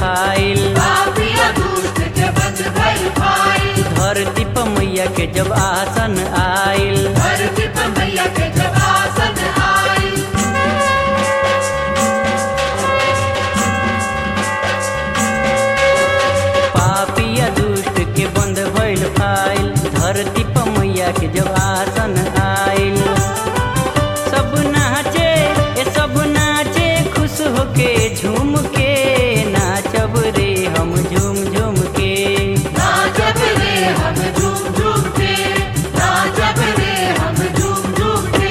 file पापिया दुष्ट के बंद भइल फाइल धरती पर मैया के जब आसन आइल धरती पर मैया के जब आसन आइल पापिया दुष्ट के बंद भइल फाइल धरती पर मैया के जब आसन आइल सब नाचे ए सब नाचे खुश होके झूम के नाचब रे हम झूम झूम के नाचब रे हम झूम झूम के नाचब रे हम झूम झूम के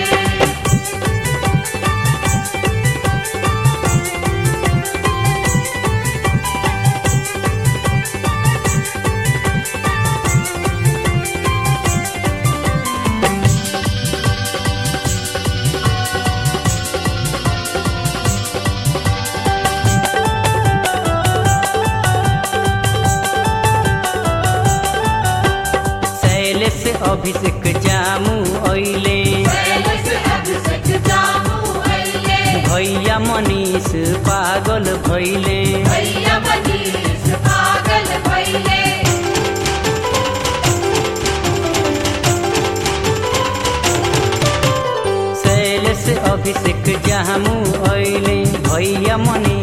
शैल से अभिषेक जामू अइले पहले से अभिषेक जामू अइले भैया मनीष पागल भइले भैया मनीष पागल भइले शैल से अभिषेक जामू अइले भैया मनीष